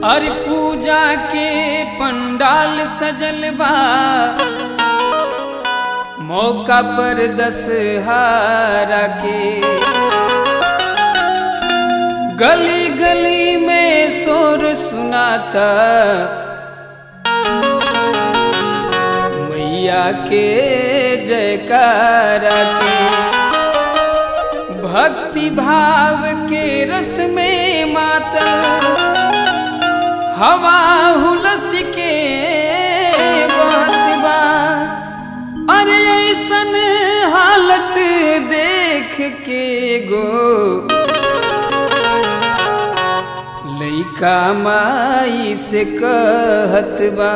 अरे पूजा के पंडाल सजल बा मौका पर दशहारा के गली गली में शोर सुनाता मैया के जयकारा के भक्ति भाव के रस में मातल हवा हुलस के बहत बा अरे ऐसन हालत देख के गो लइका माई से कहत बा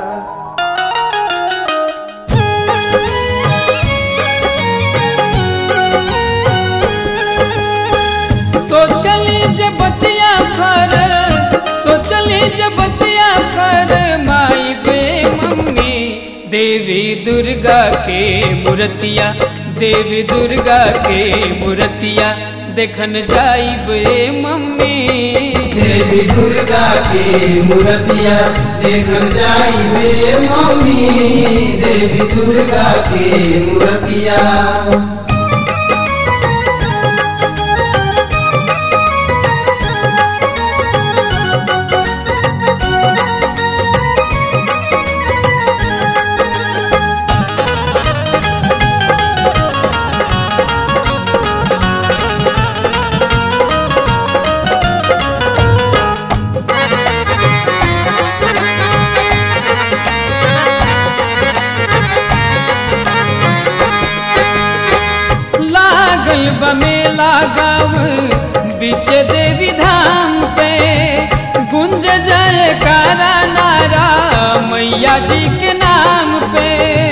सोचली जब बतिया फर सोचली जब बतिया फर माई बे मम्मी देवी दुर्गा के मूर्तिया देवी दुर्गा के मूर्तिया देखन जाई बे मम्मी देवी दुर्गा के मूर्तिया देखल जाई बे मम्मी देवी दुर्गा के मूर्तिया लागल बमेला गाँव बीच देवी धाम पे गुंज जयकारा नारा मैया जी के नाम पे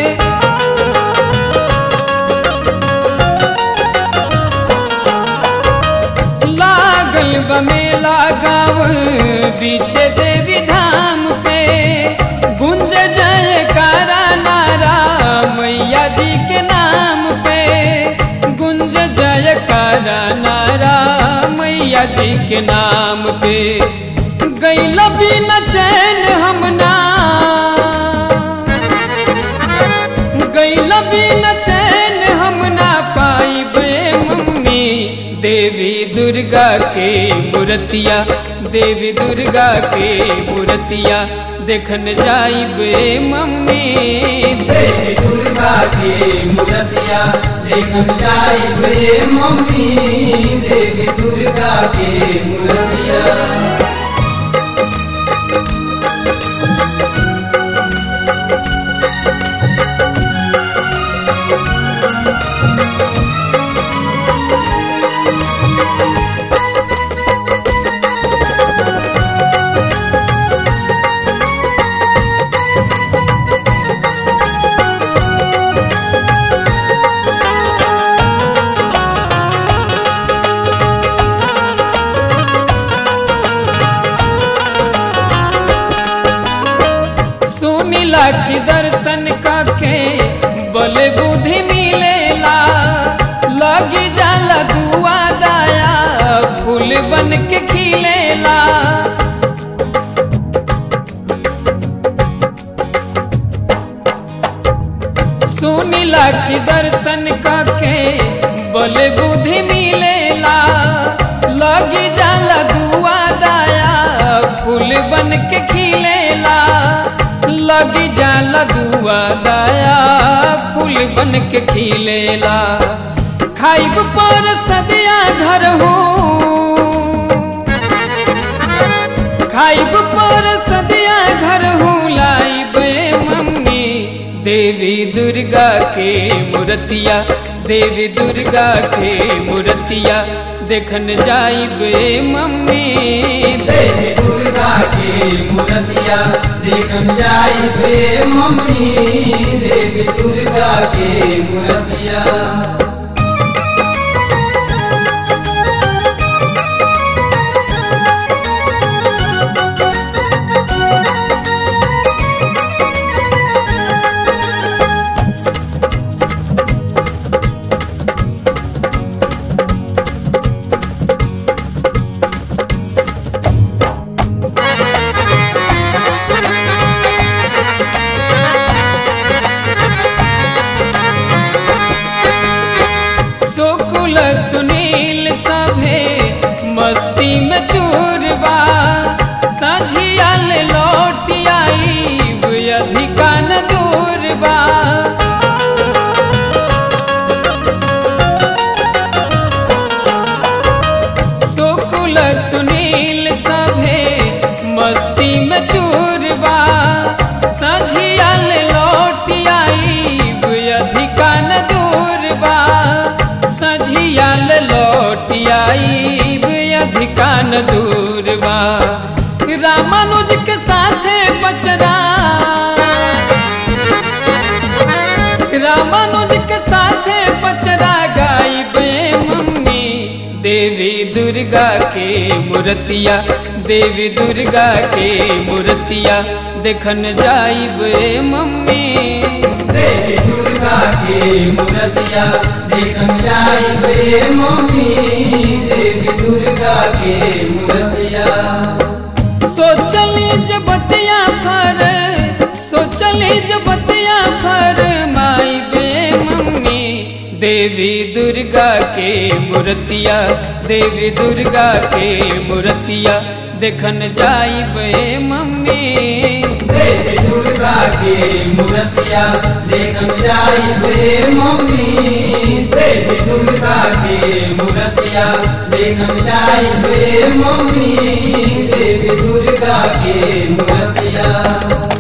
लागल बमेला गाँव बीच देवी धाम पे गुंज जयकारा नारा मैया जी के नाम पे गुंज जयकारा नारा मैया जी के नाम पे गैल बिन चैन हमना गैल बिन चैन हम ना पाइबे मम्मी देवी दुर्गा के मूर्तिया देवी दुर्गा के मूर्तिया देखन जाइबे मम्मी देवी दुर्गा के मूर्तिया देखल जाई बे मम्मी देवी दुर्गा के मूर्तिया सुनिला की दर्शन काके बल बुद्धि मिलेला लगी जाला दुआ दाया फूल बन के खिलेला सुनिला की दर्शन काके बल बुद्धि मिलेला लगी जाला दुआ दाया फूल बन के खिलेला लगी जाला दुआ दाया फूल बन के खिलेला खाइब पर सदिया घर हो खाइब पर सदिया घर हो लाइब मम्मी देवी दुर्गा के मूर्तिया देवी दुर्गा के मूर्तिया देखन जाइबे मम्मी देवी दुर्गा के मूर्तिया देखल जाई बे मम्मी देवी दुर्गा के मूर्तिया मस्ती में चूरबा साझिया ले लौट आई अधिका न दूरबा सुकुल सुनील सभे मस्ती में चूरबा साझिया ले लौट आई अधिका न दूरबा सझिया ले लौट आई अधिका न दूरबा रामानुज के साथे बचरा रामानुज के साथे बचरा गाइबे मम्मी देवी दुर्गा के मूर्तिया देवी दुर्गा के मूर्तिया देखन जाइबे मम्मी देवी दुर्गा के मूर्तिया देखन जाइबे मम्मी देवी दुर्गा के मूर्तिया सोचली जब बतिया फर सोचली जब बतिया फर माई बे मम्मी देवी दुर्गा के मूर्तिया देवी दुर्गा के मूर्तिया देखन जाइबे मम्मी देवी दुर्गा के मूर्तिया देखन जाइबे मम्मी देवी दुर्गा के मूर्तिया देखन जाइबे मम्मी देवी दुर्गा के मूर्तिया